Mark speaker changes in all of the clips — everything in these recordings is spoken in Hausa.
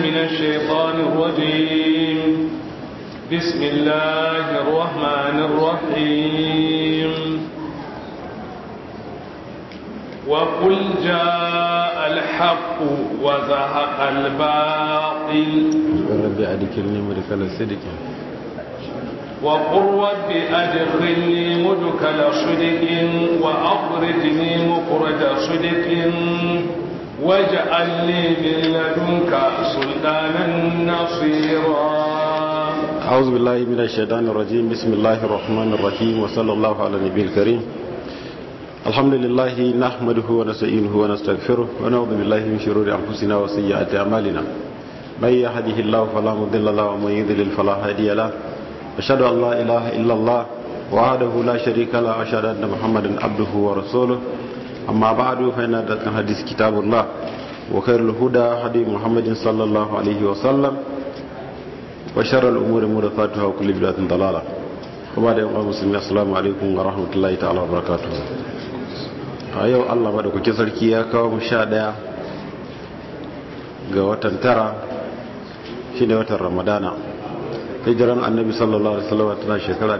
Speaker 1: من الشيطان الرجيم بسم الله الرحمن الرحيم وقل جاء الحق وزهق الباطل
Speaker 2: رب أدخلني مدخل صدق
Speaker 1: وقل رب أدخلني مدخل صدق وأخرجني مخرج صدق واجعل لي من لدنك سلطانا نصيرا
Speaker 2: أعوذ بالله من الشيطان الرجيم بسم الله الرحمن الرحيم وصلى الله على النبي الكريم الحمد لله نحمده ونستعينه ونستغفره ونعوذ بالله من شرور أنفسنا وسيئات أعمالنا من يهده الله فلا مضل له ومن يضلل فلا هادي له أشهد أن لا إله إلا الله وحده لا شريك له وأشهد أن محمدا عبده ورسوله أما بعد فإن ذلك الحديث كتاب الله وخير الهدى هدي محمد صلى الله عليه وسلم وشر الأمور محدثاتها وكل بدعة ضلالة وبعد يوم المسلمين السلام عليكم ورحمة الله تعالى وبركاته a yau allah maɗaukakin sarki ya kawo mu sha ɗaya ga watan tara shi ne watan ramadana hijiran annabi sallallahu alaihi wasallam tana shekara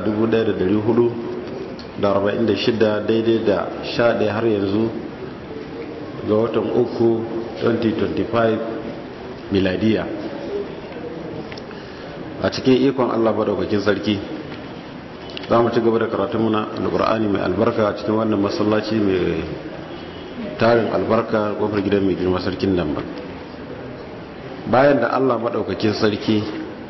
Speaker 2: 1446 daidai da sha ɗaya har yanzu ga watan uku 2025 miladiya a cikin ikon allah maɗaukakin sarki za mu ci gaba da karatun muna alkur'ani mai albarka a cikin wannan masallaci mai tarin albarka kofar gidan mai girma sarkin nan ba bayan da allah maɗaukakin sarki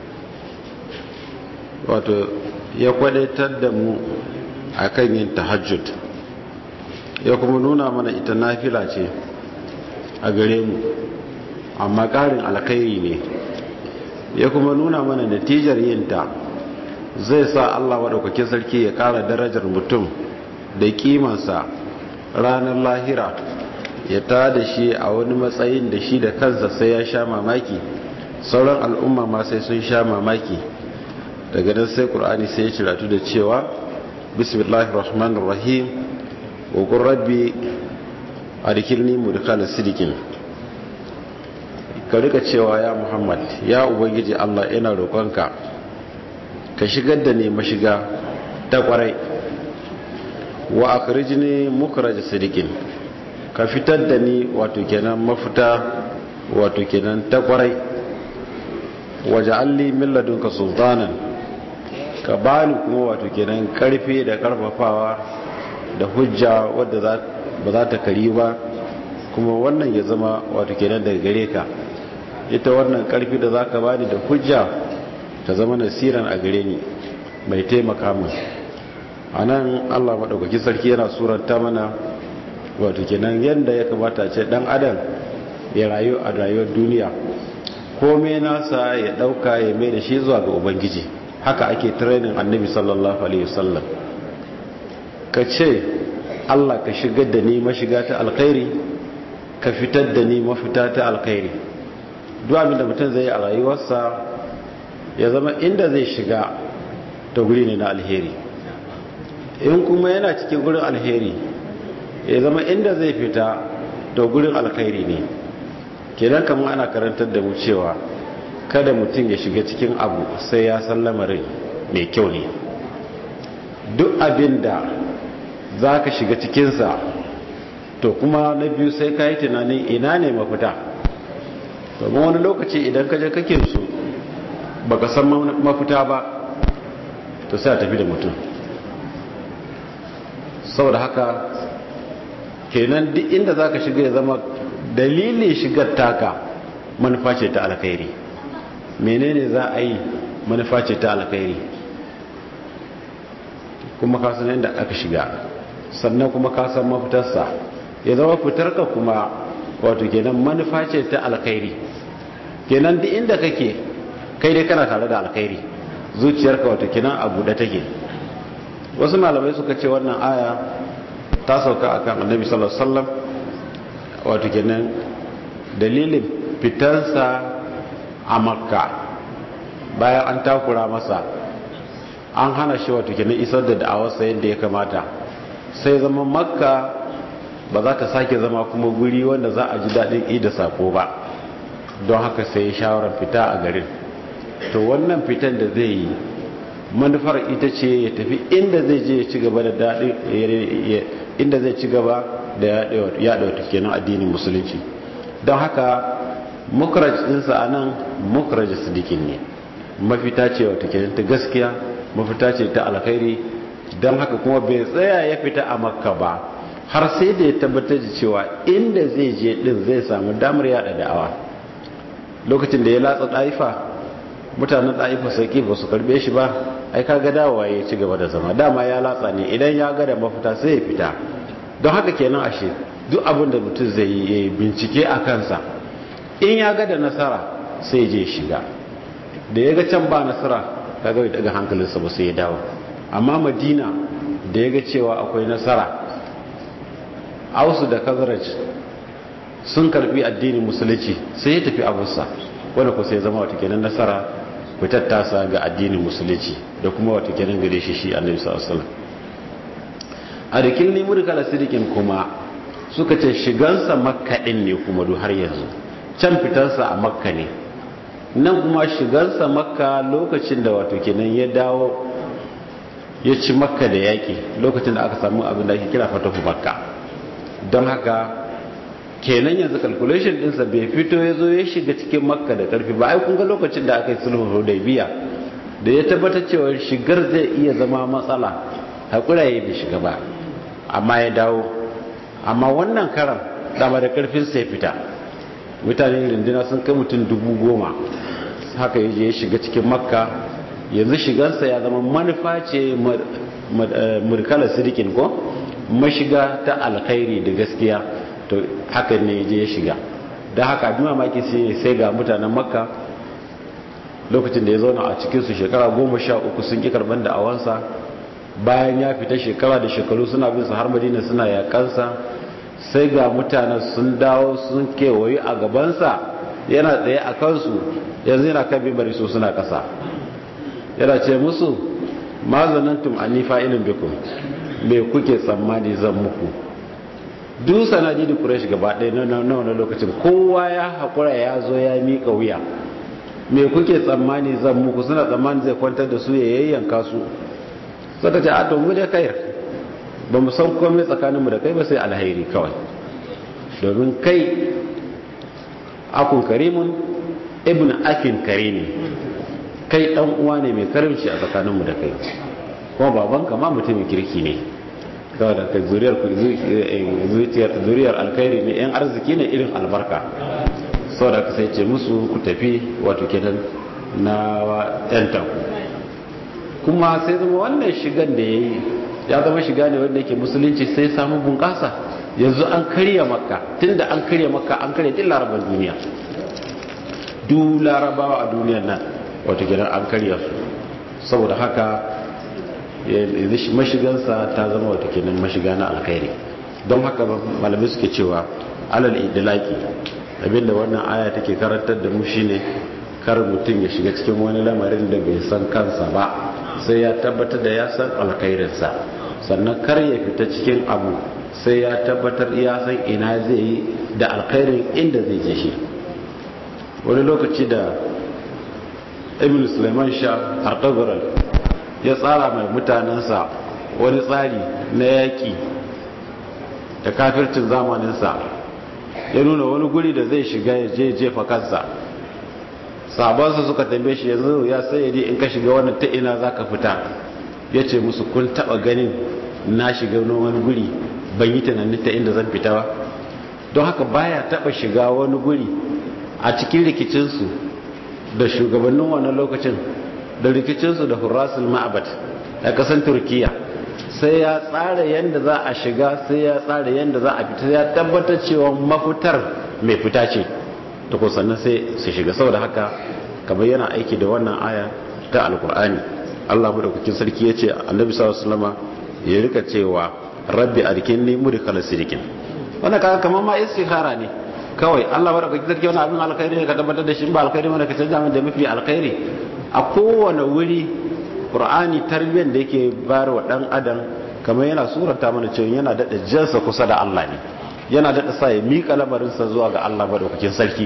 Speaker 2: wato ya kwadaitar da mu a kan yin tahajjud ya kuma nuna mana ita nafila ce a gare mu amma ƙarin alkhairi ne ya kuma nuna mana natijar yinta zai sa Allah maɗaukakin sarki ya ƙara darajar mutum da kimansa ranar lahira ya ta da shi a wani matsayin da shi da kansa sai ya sha mamaki sauran al'umma ma sai sun sha mamaki daga nan sai ƙur'ani sai ya ciratu da cewa bismillahir rahmanir rahim wa qur rabbi adkhilni mudkhala sidikin ka rika cewa ya muhammad ya ubangiji Allah ina roƙonka ka shigar da ne mashiga ta kwarai wa akhrijni mukhraj sidikin ka fitar da ni wato kenan mafita wato kenan ta kwarai waja'alli min ladunka sultanan ka bani kuma wato kenan karfi da karfafawa da hujja wadda ba za ta kari ba kuma wannan ya zama wato kenan daga gare ka ita wannan karfi da za ka bani da hujja ta zama nasiran a gare ni mai taimaka min a nan allah maɗaukaki sarki yana suranta mana wato kenan yadda ya kamata ce ɗan adam ya rayu a rayuwar duniya kome nasa ya ɗauka ya mai da shi zuwa ga ubangiji haka ake training annabi sallallahu alaihi wasallam ka ce allah ka shigar da ni mashiga ta alkhairi ka fitar da ni mafita ta alkhairi duk abin da mutum zai yi a rayuwarsa ya zama inda zai shiga ta guri ne na alheri in kuma yana cikin gurin alheri ya zama inda zai fita ta gurin alkhairi ne kenan kamar ana karantar da mu cewa kada mutum ya shiga cikin abu sai ya san lamarin mai kyau ne duk abin da za ka shiga cikinsa to kuma na biyu sai ka yi tunanin ina ne mafita domin wani lokaci idan ka je kake su baka san mafita ba to sai a tafi da mutum saboda haka kenan duk inda za ka shiga ya zama dalilin shigar taka manufa ce ta alkhairi menene za a yi manufa ce ta alkhairi kuma ka san yadda aka shiga sannan kuma ka san mafitarsa ya zama fitarka kuma wato kenan manufa ce ta alkhairi kenan duk inda kake kai dai kana tare da alkhairi zuciyarka wato kenan a buɗe take wasu malamai suka ce wannan aya ta sauka akan annabi sallallahu alaihi wasallam wato kenan dalilin fitansa a makka bayan an takura masa an hana shi wato kenan isar da da'awarsa yadda ya kamata sai zama makka ba za ta sake zama kuma guri wanda za a ji daɗin ida sako ba don haka sai ya shawarar fita a garin to wannan fitan da zai yi manufar ita ce ya tafi inda zai je ya ci gaba da daɗi inda zai ci gaba da yaɗa wata kenan addinin musulunci don haka mukraj ɗinsa a nan mukraj sidikin ne mafita ce wata kenan ta gaskiya mafita ce ta alkhairi don haka kuma bai tsaya ya fita a makka ba har sai da ya tabbatar da cewa inda zai je ɗin zai samu damar yaɗa da'awa lokacin da ya latsa ɗaifa mutanen ɗaifa sauƙi ba su karɓe shi ba ai kaga dawowa ya ci gaba da zama dama ya latsa ne idan ya ga da mafita sai ya fita don haka kenan ashe duk abin da mutum zai yi bincike a kansa in ya ga da nasara sai je shiga da ya ga can ba nasara kaga daga hankalinsa ba sai ya dawo amma madina da ya ga cewa akwai nasara ausu da kazaraj sun karbi addinin musulunci sai ya tafi abusa wanda ku sai zama wata kenan nasara fitar tasa ga addinin musulunci da kuma wata kenan gare shi shi annabi sallallahu alaihi wasallam a rikin limur kala sidikin kuma suka ce shigansa makka din ne kuma du har yanzu can fitarsa a makka ne nan kuma shigansa makka lokacin da wato kenan ya dawo ya ci makka da yaƙi lokacin da aka samu abin da ake kira fatahu makka don haka kenan yanzu calculation ɗinsa bai fito ya zo ya shiga cikin makka da ƙarfi ba ai kun ga lokacin da aka yi sulhu hudaybiya da ya tabbatar cewa shigar zai iya zama matsala haƙura ya bai shiga ba amma ya dawo amma wannan karan dama da ƙarfin sai fita mutane rindina sun kai mutum dubu goma haka ya je ya shiga cikin makka yanzu shigansa ya zama manufa ce murkala sirikin ko mashiga ta alkhairi da gaskiya to haka ne je ya shiga da haka abin mamaki sai ga mutanen makka lokacin da ya zauna a cikinsu shekara goma sha uku sun ƙi karɓar da awansa bayan ya fita shekara da shekaru suna bin su har madina suna yakansa sai ga mutanen sun dawo sun kewaye a gabansa yana tsaye a kansu yanzu yana kan bibari su suna ƙasa yana ce musu ma zanantum anni fa'ilun bikum me kuke tsammani zan muku duk sanadi da quraish gaba ɗaya na wannan lokacin kowa ya hakura ya zo ya mika wuya me kuke tsammani zan muku suna tsammani zai kwantar da su ya yayyanka su suka ce a to mu da kair ba mu san komai tsakaninmu da kai ba sai alhairi kawai domin kai akun karimun ibn akin karimi kai dan uwa ne mai karimci a tsakaninmu da kai kuma babanka ma mutumin kirki ne kawai da kai zuriyar zuriyar alkhairi ne yan arziki ne irin albarka sau da ka sai ce musu ku tafi wato kenan na yan taku kuma sai zama wannan shigan da ya yi ya zama shiga ne wanda yake musulunci sai samu bunƙasa yanzu an karya makka tunda an karya makka an karya din larabar duniya duk larabawa a duniyar nan wata gidan an karya su saboda haka mashigansa ta zama wata kenan mashiga na alkhairi don haka malamai suke cewa alal idilaki abinda wannan aya take karantar da mu shine kar mutum ya shiga cikin wani lamarin da bai san kansa ba sai ya tabbatar da ya san alkhairinsa sannan kar ya fita cikin abu sai ya tabbatar ya san ina zai yi da alkhairin inda zai je shi wani lokaci da ibn suleiman sha artagoral ya tsara mai mutanensa wani tsari na yaƙi da kafircin zamaninsa ya nuna wani guri da zai shiga ya je jefa kansa sabansa suka tambaye shi yanzu ya sai in ka shiga wannan ta ina za ka fita ya ce musu kun taɓa ganin na shiga wani guri ban yi tunanin ta inda zan fita ba don haka baya taɓa shiga wani guri a cikin rikicinsu da shugabannin wannan lokacin da rikicinsu da hurrasul ma'abat a ƙasar turkiya sai ya tsara yadda za a shiga sai ya tsara yadda za a fita ya tabbatar cewa mafitar mai fita ce ta sannan sai su shiga saboda haka kamar yana aiki da wannan aya ta alkur'ani allah madaukakin sarki ya ce annabi sallallahu alaihi ya rika cewa rabbi arkinni mudkhala sidikin wannan kaga kamar ma istikhara ne kawai Allah baraka ki sarki wani abin alkhairi ne ka tabbatar da shi ba alkhairi ne ka canza min da mafi alkhairi a kowane wuri qur'ani tarbiyyar da yake bayar wa dan adam kamar yana surata mana cewa yana dada jansa kusa da Allah ne yana dada sa ya mika lamarinsa zuwa ga Allah madaukakin sarki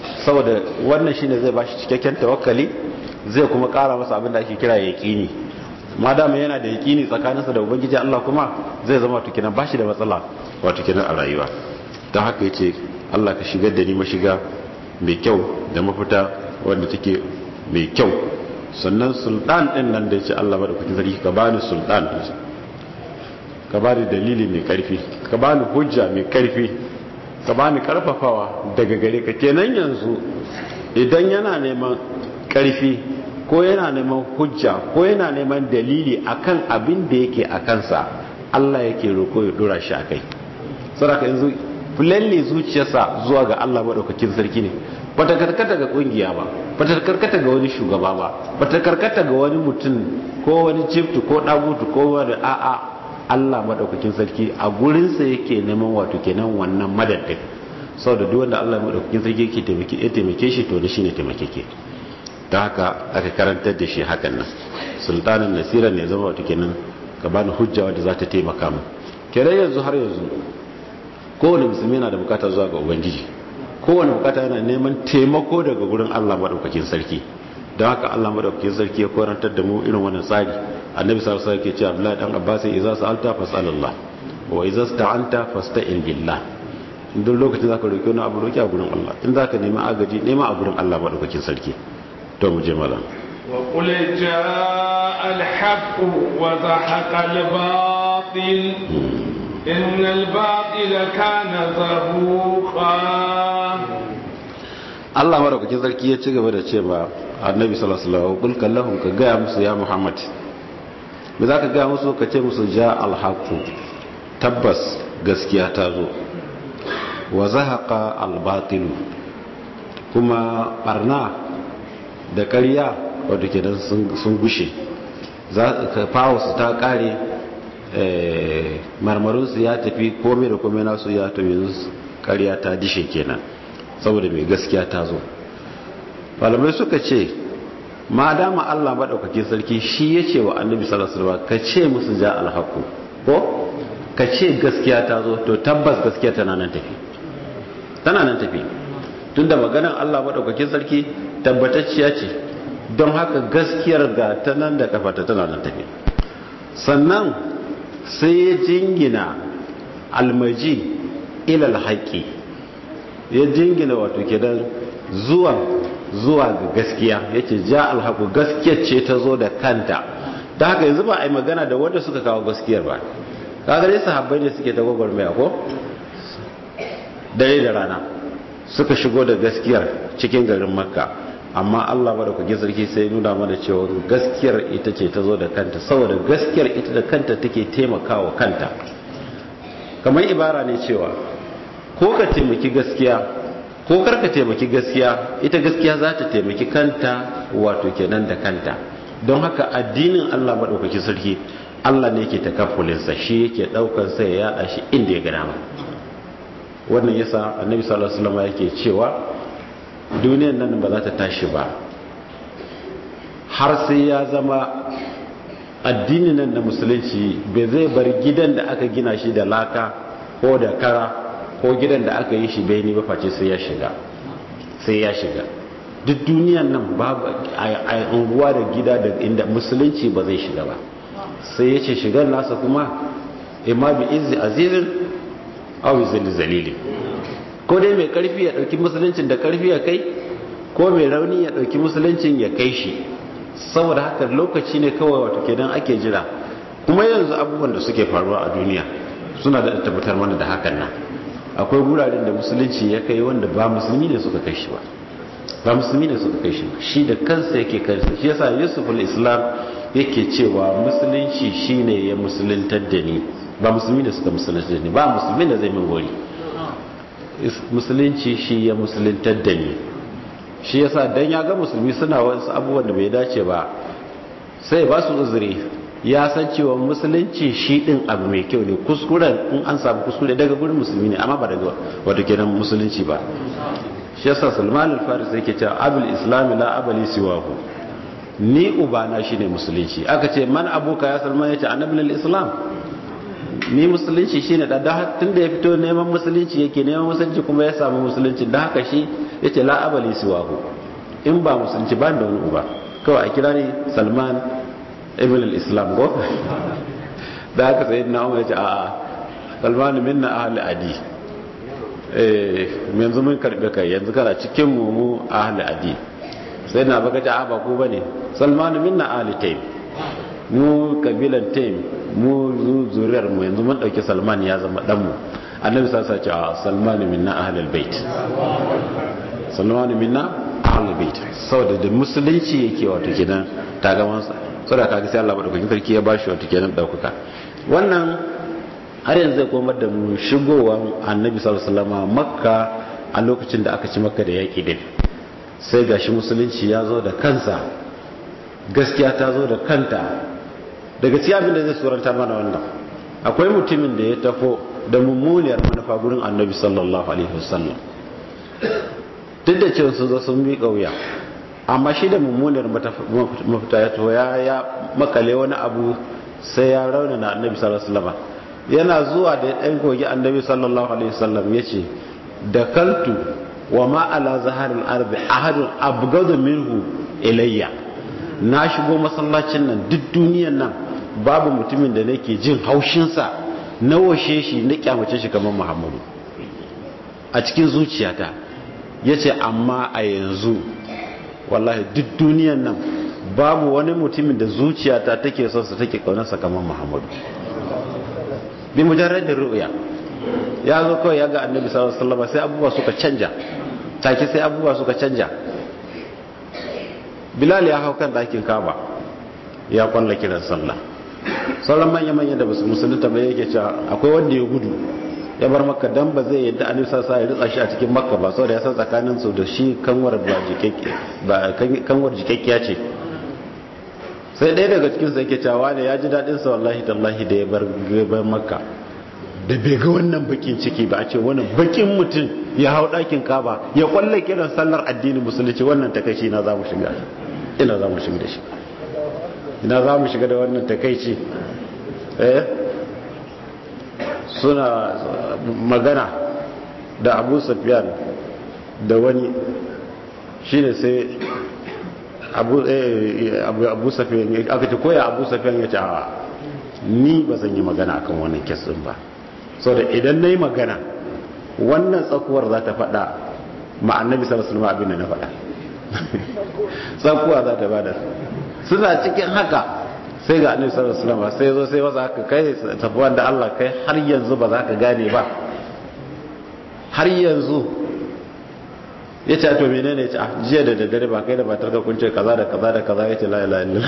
Speaker 2: saboda wannan shine zai bashi cikakken tawakkali zai kuma kara masa abin da ake kira yaqini madama yana da yaqini tsakaninsa da ubangiji Allah kuma zai zama wato kenan bashi da matsala wato kenan a rayuwa don haka yace Allah ka shigar da ni mashiga mai kyau da mafita wanda take mai kyau sannan sultan din nan da yace Allah madaukakin sarki ka bani sultan ka bani dalili mai karfi ka bani hujja mai karfi ka bani karfafawa daga gare ka kenan yanzu idan yana neman karfi ko yana neman hujja ko yana neman dalili akan abin da yake a kansa Allah yake roko ya dora shi akai saboda yanzu lalle zuciyarsa zuwa ga Allah madaukakin sarki ne bata karkata ga kungiya ba bata karkata ga wani shugaba ba bata karkata ga wani mutum ko wani chiftu ko dagutu ko wani a'a Allah madaukakin sarki a gurinsa yake neman wato kenan wannan madadin saboda duk wanda Allah madaukakin sarki yake taimake ya taimake shi to da shine taimakeke ta haka aka karantar da shi hakan nan sultanin nasira ne zama wato kenan ka bani hujja wadda za ta taimaka mu kenan yanzu har yanzu kowane musulmi yana da bukata zuwa ga ubangiji kowane bukata yana neman taimako daga gurin Allah madaukakin sarki don haka Allah madaukakin sarki ya korantar da mu irin wannan tsari annabi sallallahu alaihi wasallam ke cewa Abdullahi dan Abbas idza sa'alta fas'alillah wa idza sta'anta fasta'in billah duk lokacin zaka roki wani abu roki a gurin Allah in zaka nemi agaji nema a gurin Allah madaukakin sarki to mu je malam
Speaker 1: wa qul jaa al-haqq wa zahaqa al-batil innal batila kana zahuqa
Speaker 2: Allah madaukakin sarki ya ci gaba da ce ba annabi sallallahu alaihi wasallam kul kallahum ka gaya musu ya Muhammad me zaka gaya musu ka ce musu ja al-haqq tabbas gaskiya ta zo wa zahaqa al-batil kuma barna da ƙarya wadda ke nan sun gushe fawo su ta ƙare marmarinsu ya tafi komai da komai nasu ya tafi yanzu ƙarya ta dishe kenan saboda mai gaskiya ta zo malamai suka ce ma dama Allah maɗaukakin sarki shi ya ce wa annabi sallallahu ka ce musu ja alhaku ko ka ce gaskiya ta zo to tabbas gaskiya tana nan tafi tana nan tafi tunda maganar Allah maɗaukakin sarki tabbatacciya ce don haka gaskiyar ga ta nan da kafata tana nan tafi sannan sai ya jingina almaji ilal haƙi ya jingina wato kenan zuwa zuwa ga gaskiya yace ja alhaqu gaskiyar ce ta zo da kanta da haka yanzu ba a yi magana da wanda suka kawo gaskiyar ba kaga dai sahabbai ne suke ta gwagwarmaya ko dare da rana suka shigo da gaskiyar cikin garin makka amma Allah madaukakin sarki sai nuna mana cewa gaskiyar ita ce ta zo da kanta saboda gaskiyar ita da kanta take taimakawa kanta kamar ibara ne cewa ko ka taimaki gaskiya ko kar ka taimaki gaskiya ita gaskiya za ta taimaki kanta wato kenan da kanta don haka addinin Allah madaukakin sarki Allah ne yake takaffulinsa shi yake daukar sa ya yada shi inda ya ga dama wannan yasa annabi sallallahu alaihi wasallam yake cewa duniyar nan ba za ta tashi ba har sai ya zama addini nan na musulunci bai zai bar gidan da aka gina shi da laka ko da kara ko gidan da aka yi shi bai ni ba face sai ya shiga sai ya shiga duk duniyan nan babu a unguwa da gida da inda musulunci ba zai shiga ba sai ya ce shigar nasa kuma imma bi izzi azizin aw zil zalili ko dai mai karfi ya dauki musuluncin da karfi ya kai ko mai rauni ya dauki musuluncin ya kai shi saboda haka lokaci ne kawai wato kenan ake jira kuma yanzu abubuwan da suke faruwa a duniya suna da tabbatar mana da hakan nan akwai wuraren da musulunci ya kai wanda ba musulmi ne suka kai shi ba ba musulmi ne suka kai shi shi da kansa yake kansa shi yasa yusuf al-islam yake cewa musulunci shine ya musuluntar da ni ba musulmi ne suka musuluntar da ni ba musulmi da zai min gori musulunci shi ya musuluntar da ni shi yasa dan ya ga musulmi suna wasu abubuwan da bai dace ba sai ba su uzuri ya san cewa musulunci shi din abu mai kyau ne kuskuren in an samu kuskure daga gurin musulmi ne amma ba daga wato kenan musulunci ba shi yasa Salman al-Faris yake cewa abul islam la abali siwahu ni ubana shine musulunci aka ce man abuka ya Salman yace annabi al-islam ni musulunci shine da da tunda ya fito neman musulunci yake neman musulunci kuma ya samu musulunci da haka shi yace la abali siwahu in ba musulunci ba da wani uba kawai a kira ne salman ibn al-islam go da aka sayi na umar ya ce a'a salman minna ahli adi eh yanzu mun karbe kai yanzu kana cikin mu mu ahli adi sai na baka ta ba ko bane salman minna ahli taym mu kabilan taym mu zuriyar mu yanzu mun dauki salman ya zama dan mu annabi sa sa ce a salman minna ahli albayt salman minna ahli albayt saboda da musulunci yake wato kenan tagamansa saboda kaga sai Allah madaukakin sarki ya bashi wato kenan daukaka wannan har yanzu zai komar da mu shigowar annabi sallallahu alaihi wasallam makka a lokacin da aka ci makka da yaki din sai gashi musulunci ya zo da kansa gaskiya ta zo da kanta daga cikin abin da zai suranta mana wannan akwai mutumin da ya tafo da mummuniyar manufa gurin annabi sallallahu alaihi wasallam duk da cewa sun zo sun miƙa wuya amma shi da mummuniyar mafita ya to ya makale wani abu sai ya raunana annabi sallallahu alaihi wasallam yana zuwa da ɗan kogi annabi sallallahu alaihi wasallam ya ce da kaltu wa ma ala zaharil ardi ahadun abgadu minhu ilayya na shigo masallacin nan duk duniyan nan babu mutumin da nake jin haushinsa na washe shi na kyamace shi kamar muhammadu a cikin zuciyata ya ce amma a yanzu wallahi duk duniyan nan babu wani mutumin da zuciyata take son sa take kaunarsa kamar muhammadu bi mujarradin ru'ya ya zo kawai ya ga annabi sallallahu alaihi wasallam sai abubuwa suka canja take sai abubuwa suka canja bilal ya hau kan ɗakin kaba ya kwalla kiran sallah sauran manya-manya da basu musulunta ba yake cewa akwai wanda ya gudu ya bar makka dan ba zai yadda annabi sallallahu alaihi wasallam ya ritsa shi a cikin makka ba saboda ya san tsakanin su da shi kanwar ba jikekke ba kanwar jikekkiya ce sai ɗaya daga cikin sa yake cewa ne ya ji daɗin sa wallahi tallahi da ya bar gaban makka da bai ga wannan bakin ciki ba a ce wannan bakin mutum ya hau ɗakin kaba ya kwalle kiran sallar addinin musulunci wannan takaici ina za mu shiga ina za mu shiga da shi ina za mu shiga da wannan takaici eh suna magana da abu safiyan da wani shine sai abu safiyan aka ce koya abu safiyan ya ce a ni ba zan yi magana akan wannan kesin ba so da idan na yi magana wannan tsakuwar za ta faɗa ma'annabi sallallahu abin da na faɗa tsakuwa za ta bada suna cikin haka sai ga annabi sallallahu alaihi wasallam sai zo sai wasa haka kai tafuwan da Allah kai har yanzu ba za ka gane ba har yanzu ya ce to menene ya ce a jiya da daddare ba kai da matar ka kun ce kaza da kaza da kaza ya ce la ilaha illallah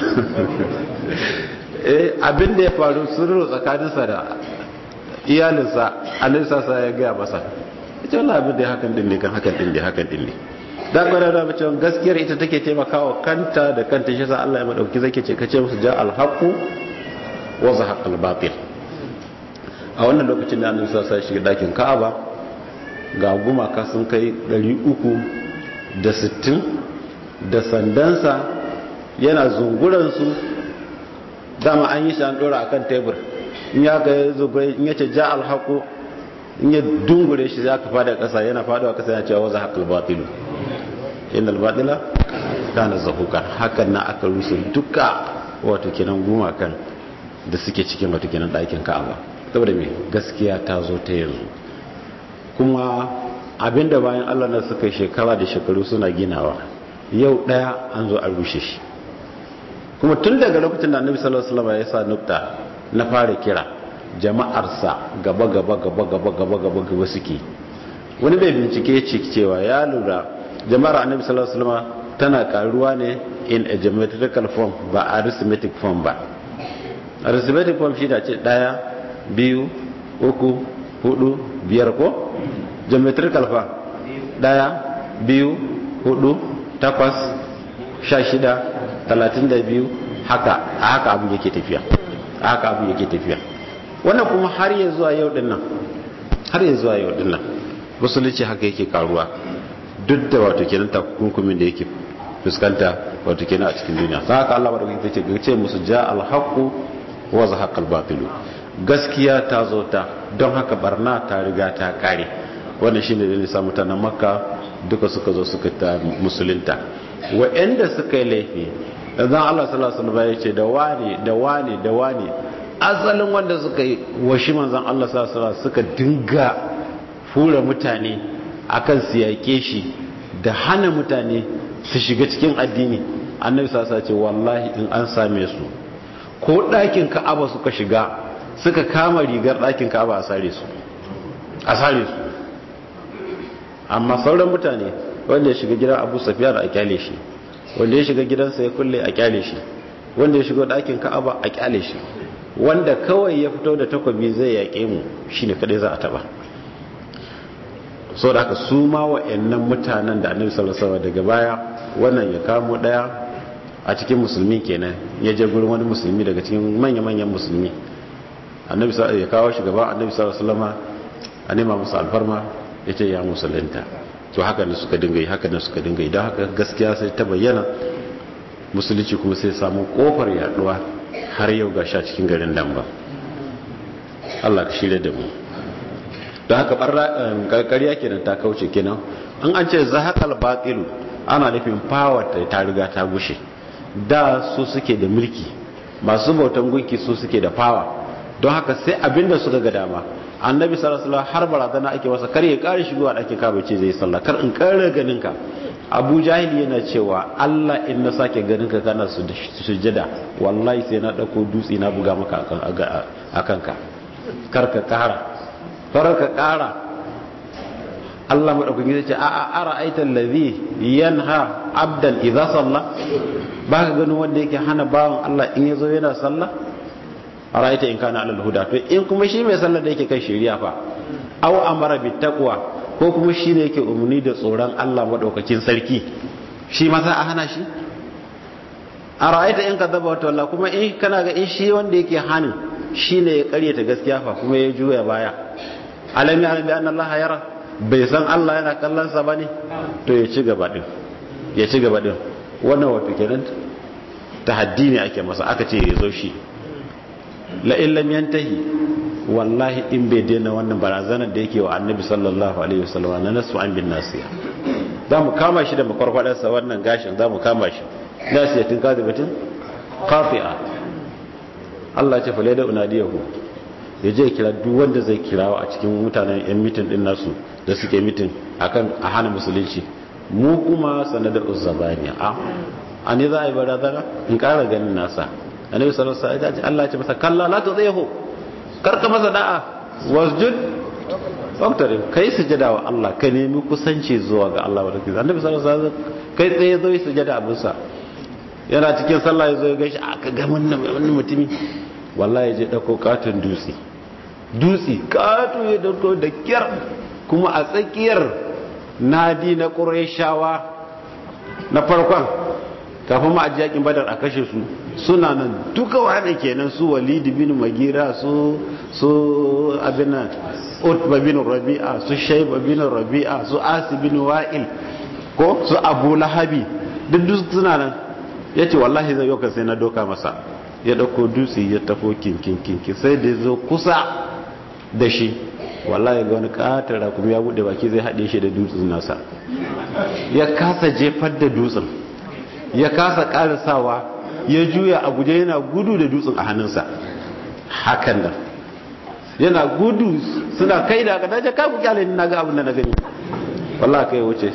Speaker 2: eh abin da ya faru sirru tsakaninsa da iyalinsa annabi sallallahu ya gaya masa ya ce wallahi abin da ya hakan din ne kan hakan din ne hakan din ne da gwada da mace gaskiyar ita take taimakawa kanta da kanta shi sa Allah ya madauki zake ce kace musu ja alhaqu wa zahaqal batil a wannan lokacin da annabi sallallahu alaihi shiga dakin Ka'aba ga gumaka sun kai 360 da sandansa yana zunguran su dama an yi shi an dora akan tebur in ya ga zubai in yace ja alhaqu in ya dungure shi za ka fada kasa yana fadawa kasa yana cewa wa zahaqal batil innal batila kana zahuka hakan na aka rusa duka wato kenan gumakan da suke cikin wato kenan ɗakin Ka'aba saboda me gaskiya ta zo ta yanzu kuma abinda bayan Allah na suka shekara da shekaru suna ginawa yau daya an zo an rushe shi kuma tun daga lokacin da Annabi sallallahu alaihi wasallam ya sa nukta na fara kira jama'arsa gaba gaba gaba gaba gaba gaba gaba suke wani bai bincike ya ce cewa ya lura jama'ar annabi sallallahu alaihi wasallam tana karuwa ne in a geometrical form ba arithmetic form ba arithmetic form shi da ce daya biyu uku hudu biyar ko geometrical form daya biyu hudu takwas sha shida talatin da biyu haka a haka abu yake tafiya a haka abu yake tafiya wannan kuma har ya zuwa yau dinnan har ya zuwa yau dinnan musulunci haka yake karuwa duk da wato kenan takunkumin da yake fuskanta wato kenan a cikin duniya sai haka Allah madaukakin ce ce musu ja alhaqu wa zahaqal batil gaskiya ta zo ta don haka barna ta riga ta kare wannan shine da nisa mutanen makka duka suka zo suka ta musulunta wa'anda suka yi laifi dan Allah sallallahu alaihi wasallam ya ce da wani da wani da wani asalin wanda suka yi washi manzon Allah sallallahu alaihi wasallam suka dinga fura mutane akan su yake shi da hana mutane su shiga cikin addini annabi sallallahu alaihi ce wallahi in an same su ko ɗakin ka'aba suka shiga suka kama rigar ɗakin ka'aba a sare su a sare su amma sauran mutane wanda ya shiga gidan abu safiya da a kyale shi wanda ya shiga gidansa ya kulle a kyale shi wanda ya shiga ɗakin ka'aba a kyale shi wanda kawai ya fito da takwabi zai yaƙe mu shine kadai za a taba so da haka su ma wa'annan mutanen da annabi sallallahu alaihi daga baya wannan ya kamo daya a cikin musulmi kenan ya je gurin wani musulmi daga cikin manya-manyan musulmi annabi ya kawo shi gaba annabi sallallahu alaihi wasallam a nema musu alfarma ya ce ya musulunta to haka ne suka dinga yi haka ne suka dinga yi don haka gaskiya sai ta bayyana musulunci kuma sai samu kofar yaduwa har yau ga sha cikin garin nan ba Allah ka shirya da mu don haka ƙarƙariya kenan ta kauce kenan an an ce zahaqal batilu ana nufin power ta ta riga ta gushe da su suke da mulki masu bautan gunki su suke da power don haka sai abinda suka ga dama annabi sallallahu alaihi har barazana ake masa kar ya kare shigowa da ake kaba ce zai sallah kar in kare ganin ka abu jahil yana cewa Allah in na sake ganin ka kana sujjada wallahi sai na dauko dutse na buga maka akan ka kar ka kara kar ka kara Allah madaukakin zai ce a a ara aita allazi yanha abdan idza salla ba ka ganin wanda yake hana bawan Allah in yazo yana sallah araita in kana alal huda to in kuma shi mai sallar da yake kan shari'a fa aw amara bit taqwa ko kuma shi ne yake umarni da tsoron Allah madaukakin sarki shi ma za a hana shi araita in kadaba wata wallah kuma in kana ga in shi wanda yake hanin shi ne ya karyata gaskiya fa kuma ya juya baya alami alami anna Allah yara bai san Allah yana kallon sa bane to ya ci gaba din ya ci gaba din wannan wato kenan tahaddi ne ake masa aka ce ya zo shi la'in lam yantahi wallahi in bai daina wannan barazanar da yake wa annabi sallallahu alaihi wasallam na nasu an bin nasiya za mu kama shi da makwarfadarsa wannan gashin za mu kama shi nasiyatin kazibatin kafi'a Allah ce falai da unadiyahu ya je kira duk wanda zai kirawa a cikin mutanen yan mitin din nasu da suke mitin akan a hana musulunci mu kuma sanadar uzzabaniya a a ne za a yi barazana in kara ganin nasa annabi sallallahu alaihi wasallam Allah ya ce masa kalla la tudhihu karka masa da'a wasjud waqtarib kai sujada wa Allah ka nemi kusanci zuwa ga Allah wa rabbi annabi sallallahu alaihi wasallam kai tsaye zo yi sujada abin sa yana cikin sallah yazo ya gaishe aka ga wannan wannan mutumi wallahi ya je dauko katon dutse dutse kato ya dauko da kyar kuma a tsakiyar nadi na qurayshawa na farkon kafin ma aji yakin badar a kashe su suna nan duka wani kenan su walid bin magira su su abinan utba bin rabi'a su shaiba bin rabi'a su asi bin wa'il ko su abu lahabi duk duk suna nan ya ce wallahi zai yau sai na doka masa ya dauko dutse ya tafo kinkin kinkin sai da zo kusa da shi wallahi ga wani katara kuma ya bude baki zai haɗe shi da dutsen nasa ya kasa jefar da dutsen ya kasa karisawa ya juya a guje yana gudu da dutsen a hannunsa hakan da yana gudu suna kai da aka dace kaku kyale ni naga abin da na gani wallah kai wuce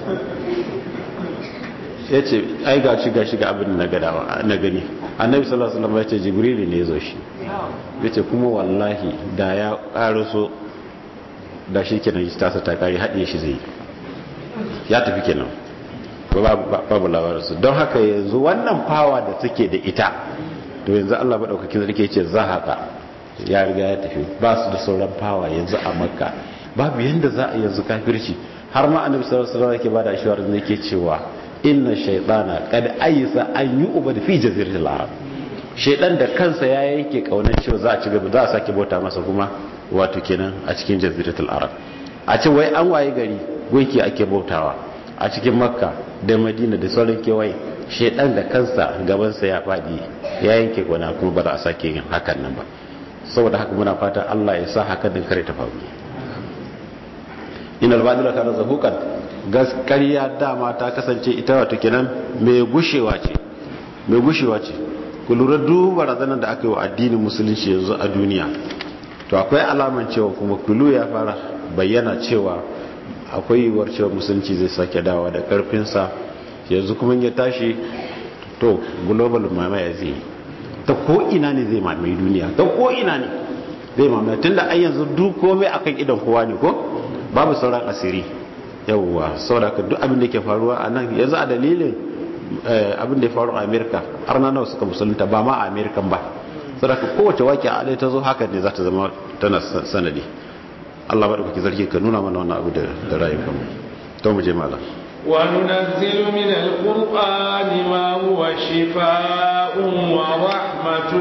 Speaker 2: ya ce ai ga shi ga shi ga abin da na gani annabi sallallahu alaihi wasallam ya ce jibrili ne ya zo shi ya ce kuma wallahi da ya karaso da shi kenan tasa ta kare haɗe shi zai ya tafi kenan babu labarinsu don haka yanzu wannan fawa da take da ita to yanzu Allah maɗaukakin sarki ce za haka ya riga ya tafi ba su da sauran fawa yanzu a makka babu yanda za a yanzu kafirci har ma annabi sallallahu alaihi wasallam yake bada ashwar ne yake cewa inna shaytana qad aysa an yu'bad fi jaziratil arab shaydan da kansa ya yanke kaunar cewa za a ci gaba za a sake bauta masa kuma wato kenan a cikin jaziratul arab a ce wai an waye gari gunki ake bautawa a cikin makka da madina da sauran kewaye shaidan da kansa gabansa ya faɗi ya yanke gwana kuma ba za a sake yin hakan nan ba saboda haka muna fata allah ya sa haka din kare ta faru ina albadila kana zahukan gaskariya dama ta kasance ita wato kenan mai gushewa ce mai gushewa ce ku lura duk barazanar da aka yi wa addinin musulunci yanzu a duniya to akwai alaman cewa kuma kulu ya fara bayyana cewa akwai yiwuwar cewa musulunci zai sake dawa da karfinsa yanzu kuma ya tashi to global mamaya zai ta ko ina ne zai mamaye duniya ta ko ina ne zai mamaye tunda ai yanzu duk komai akan idan kowa ne ko babu sauran asiri yawwa saboda duk abin da ke faruwa a nan yanzu a dalilin abin da ya faru a amerika har na nawa suka musulunta ba ma a amerikan ba saboda kowace waki a alai ta zo haka ne za ta zama tana sanadi allah ba da kuke zargi ka nuna mana wannan abu da rayukan mu to mu je malam
Speaker 1: وننزل من القرآن ما هو شفاء ورحمة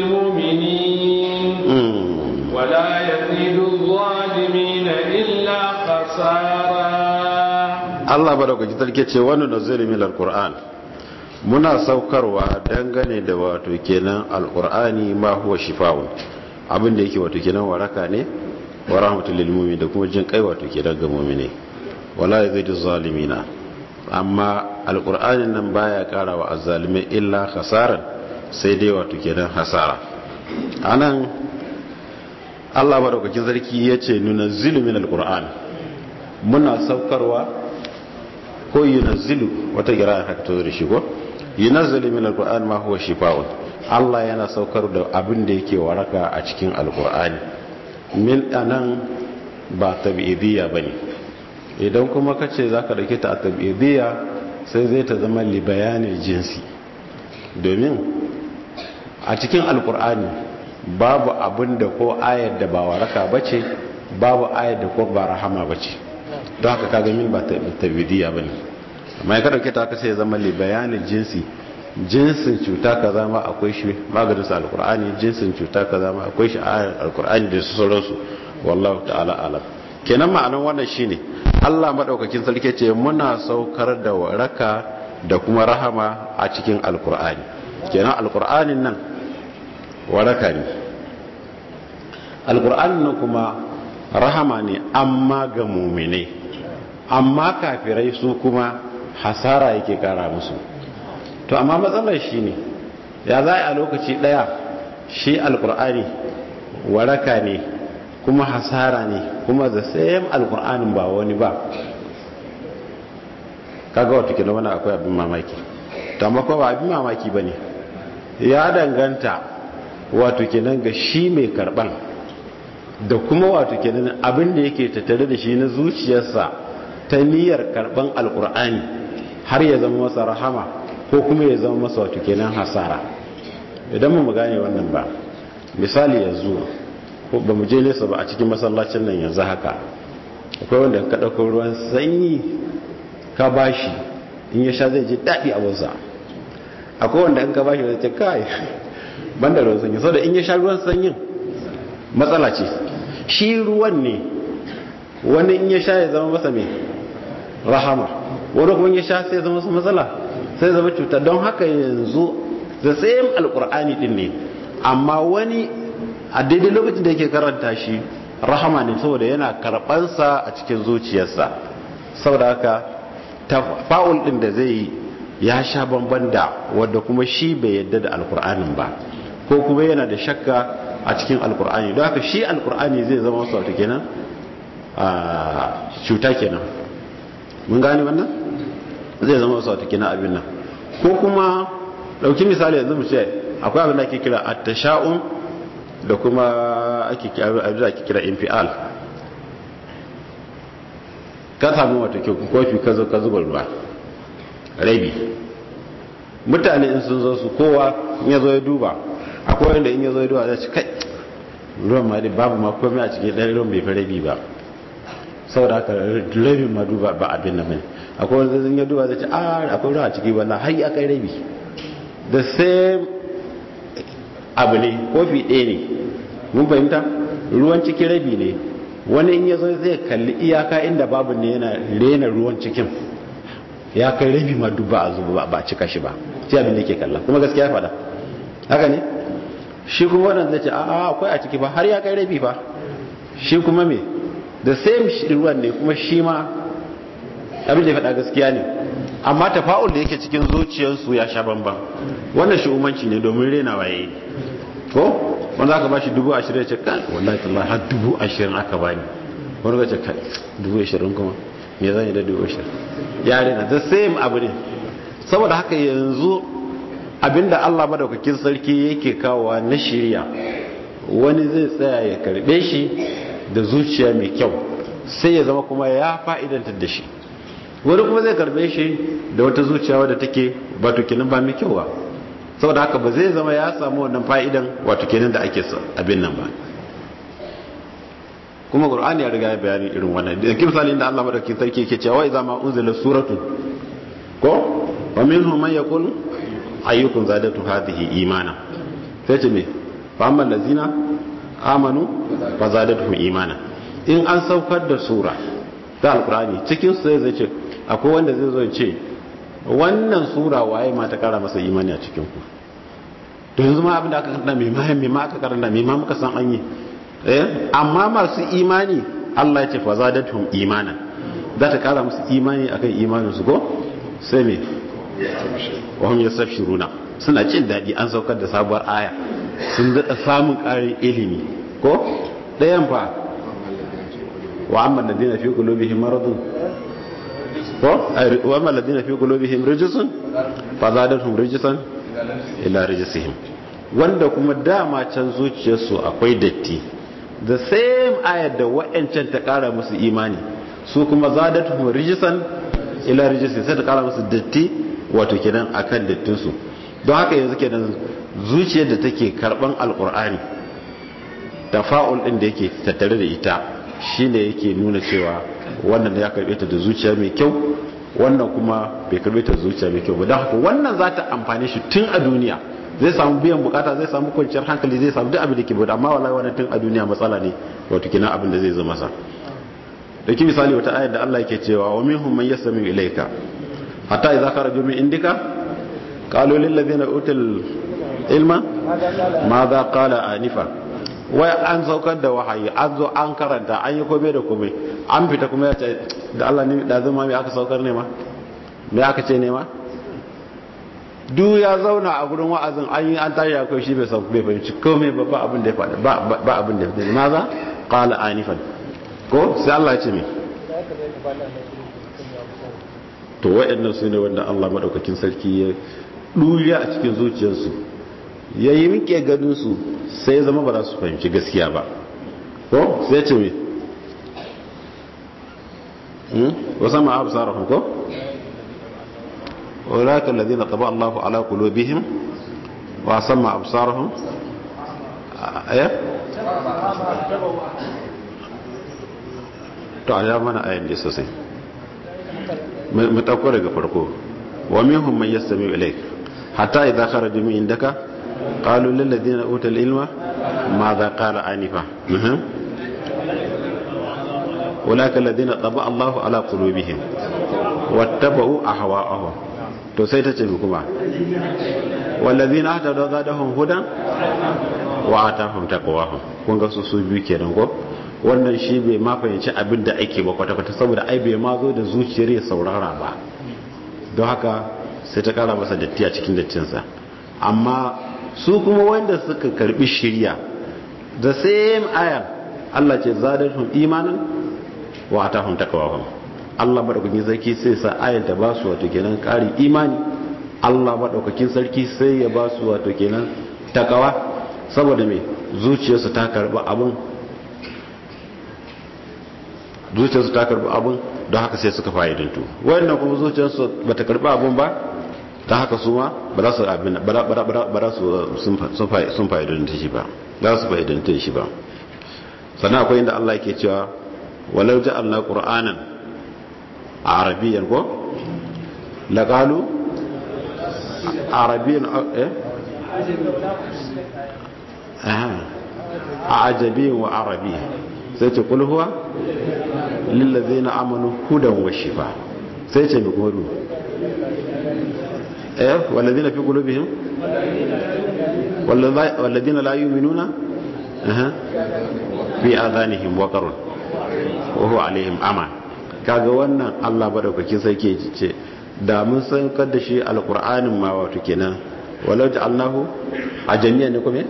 Speaker 1: للمؤمنين ولا يزيد الظالمين إلا خسارا
Speaker 2: Allah madaukakin sarki ce wani nazari min alquran muna saukarwa dangane da wato kenan alqurani ma huwa shifa'un abin da yake wato kenan waraka ne wa rahmatul lil mu'min da kuma jin kai wato kenan ga mu'mini wala yazidu zalimina amma alqur'anin nan baya kara wa azzalimai illa khasaran sai dai wato kenan hasara anan Allah madaukakin sarki yace nunazzilu min alqur'an muna saukarwa ko yunazzilu wata gira haka to da shi ko yunazzilu min alquran ma huwa shifaa'un Allah yana saukar da abin da yake waraka a cikin alqur'ani min anan ba tabi'idiyya bane idan kuma kace zaka dauke ta tabi'idiyya sai zai ta zama li bayanin jinsi domin a cikin alqur'ani babu abin da ko ayar da ba waraka bace babu ayar da ko ba rahama bace don haka kaga min ba tabidiyya bane amma ya dauke ta kace ya zama li bayanin jinsi jinsin cuta kaza ma akwai shi maganin sa alqur'ani jinsin cuta kaza ma akwai shi a alqur'ani da su sauransu wallahu ta'ala alam kenan ma'anar wannan shine Allah madaukakin sarki ce muna saukar da waraka da kuma rahama a cikin alqur'ani kenan alqur'anin nan waraka ne alqur'anin nan kuma rahama ne amma ga mu'minai amma kafirai su kuma hasara yake kara musu to amma matsalar shi ne ya za a lokaci daya shi alkur'ani waraka ne kuma hasara ne kuma da sayan alkur'anin ba wani ba kaga wata kila wani akwai abin mamaki to amma kuma ba abin mamaki ba ne ya danganta wato kenan ga shi mai karban da kuma wato kenan abin da yake tattare da shi na zuciyarsa ta niyyar karban alkur'ani har ya zama masa rahama ko kuma ya zama masa wato kenan hasara idan mu gane wannan ba misali yanzu ko ba mu je nesa ba a cikin masallacin nan yanzu haka akwai wanda ka ɗauko ruwan sanyi ka bashi in ya sha zai ji daɗi a wansa akwai wanda in ka bashi zai ce kai banda ruwan sanyi saboda in ya sha ruwan sanyin matsala ce shi ruwan ne wani in ya sha ya zama masa mai rahama wani kuma ya sha sai zama su matsala sai zama cuta don haka yanzu da tsayin alkur'ani din ne amma wani a daidai lokacin da yake karanta shi rahama ne saboda yana karɓansa a cikin zuciyarsa saboda haka fa'ul din da zai yi ya sha bamban da wadda kuma shi bai yadda da alkur'anin ba ko kuma yana da shakka a cikin alkur'ani don haka shi alkur'ani zai zama wasu wata kenan a cuta kenan mun gane wannan zai zama wasu wata kenan abin nan ko kuma dauki misali yanzu mu ce akwai abin da ake kira at-tasha'um da kuma ake abin da ake kira infial ka samu wata kofi ka zo ka zuba ruwa rabi mutane in sun zo su kowa in ya zo ya duba akwai wanda in ya zo ya duba zai ci kai ruwan ma babu ma komai a cikin ɗan ruwan bai fi rabi ba saboda haka rabin ma duba ba abin nan bane akwai wanda zai ya duba zai ce a akwai ruwa a ciki wannan har ya kai rabi da same abu ne kofi ɗaya ne mun fahimta ruwan ciki rabi ne wani in ya zo zai kalli iyaka inda babu ne yana rena ruwan cikin ya kai rabi ma duba a zuba ba a cika shi ba sai abin da ke kalla kuma gaskiya faɗa haka ne shi kuma wannan zai ce a akwai a ciki ba har ya kai rabi ba shi kuma me da same ruwan ne kuma shi ma abin da ya faɗa gaskiya ne amma tafa'ul da yake cikin zuciyarsu ya sha bamban wannan shi umanci ne domin rena waye ko wanda aka bashi dubu ashirin ya ce kan wallahi tallahi har dubu ashirin aka bani wani ga ce kai dubu ashirin kuma me zan yi da dubu ashirin ya rena the same abu ne saboda haka yanzu abinda Allah madaukakin sarki yake kawowa na shirya wani zai tsaya ya karbe shi da zuciya mai kyau sai ya zama kuma ya fa'idantar da shi wani kuma zai karbe shi da wata zuciya wadda take wato kenan ba mai kyau ba saboda haka ba zai zama ya samu wannan fa'idan wato kenan da ake abin nan ba kuma qur'ani ya riga ya bayani irin wannan da kin misalin da Allah madaukakin sarki yake cewa idza ma unzila suratu ko wa minhum man yaqul ayyukum zadatu hadhihi imana sai ce me fa amma allazina amanu fa zadatuhum imana in an saukar da sura ta alqur'ani cikin su zai ce akwai wanda zai zo ce wannan sura waye ma ta kara masa imani a cikin ku to yanzu ma abin da aka karanta mai mahan mai ma aka karanta mai ma muka san an yi eh amma masu imani Allah ya ce fa zadatuhum imana za ta kara musu imani akan imanin su ko sai me wa hum yastabshiruna suna cin dadi an saukar da sabuwar aya sun daɗa samun ƙarin ilimi ko ɗayan fa wa amma ladina fi qulubihim maradun ko wa amma ladina fi qulubihim rijsun fa zadatuhum rijsan ila rijsihim wanda kuma dama can zuciyarsu akwai datti the same ayar da wa'ancan ta ƙara musu imani su kuma zadatuhum rijsan ila rijsihim sai ta ƙara musu datti wato kenan akan dattinsu don haka yanzu kenan zuciyar da take karban alkur'ani tafa'ul din da yake tattare da ita shine yake nuna cewa wannan ya karbe ta da zuciya mai kyau wannan kuma bai karbe ta da zuciya mai kyau ba don haka wannan za ta amfane shi tun a duniya zai samu biyan bukata zai samu kwanciyar hankali zai samu duk abin da ke bude amma wallahi wannan tun a duniya matsala ne wato kina abin da zai zo masa da ki misali wata ayar da Allah yake cewa wa minhum man yasmi ilayka hatta idza kharaju min indika qalu lil ladina utul ilma ma za kala anifa wai an saukar da wahayi an zo an karanta an yi kome da kome an fita kuma ya ce da Allah ne da zama mai aka saukar ne ma me aka ce ne ma duk ya zauna a gurin wa'azin an yi an tashi akwai shi bai sauka bai fahimci komai ba ba abin da ya faɗa ba abin da ya faɗa ma za kala anifan ko sai Allah ya ce me to wa'annan su ne wanda Allah madaukakin sarki ya ɗuriya a cikin zuciyarsu ya yi rike ganinsu sai zama ba za su fahimci gaskiya ba ko sai ce me wasu ma abu sarrafin ko ولكن الذين طبع الله على قلوبهم وسمع أبصارهم ايه to a mana ayan da sosai mu ɗauko daga farko wa minhum man yastami ilayk hatta idza kharaju min indaka qalu lil ladina utul ilma madha qala anifa ولكن الذين طبع الله على قلوبهم واتبعوا اهواءهم to sai ta ce kuma wallazina ahtadu zadahum hudan wa atahum taqwahum kun ga su su biyu kenan ko wannan shi bai ma fahimci abin da ake ba kwata kwata saboda ai bai ma zo da zuciyar ya saurara ba don haka sai ta kara masa datti a cikin dattinsa amma su kuma wanda suka karbi shirya the same ayar Allah ce zadahum imanan wa atahum taqwahum Allah madaukakin sarki sai sa ayar ta ba su wato kenan ƙarin imani Allah madaukakin sarki sai ya ba su wato kenan takawa saboda me zuciyarsu ta karba abun zuciyarsu ta karba abun don haka sai suka fa'idantu wannan kuma zuciyarsu bata karba abun ba ta haka su ma ba za su abin ba za su sun fa'idanta shi ba za su fa'idanta shi ba sannan akwai inda Allah yake cewa walau ja'alna qur'anan عربيا كو لقالوا عربيا ايه اها عجبي وعربي سيتقول هو للذين امنوا هدى وشفاء سيتي بيقولوا ايه والذين في قلوبهم والذين لا يؤمنون اها في اذانهم وقر وهو عليهم امان kaga wannan Allah madaukakin sarki ce da mun saukar da shi alqur'anin ma wato kenan walau ja'alnahu ajamiyan ne kuma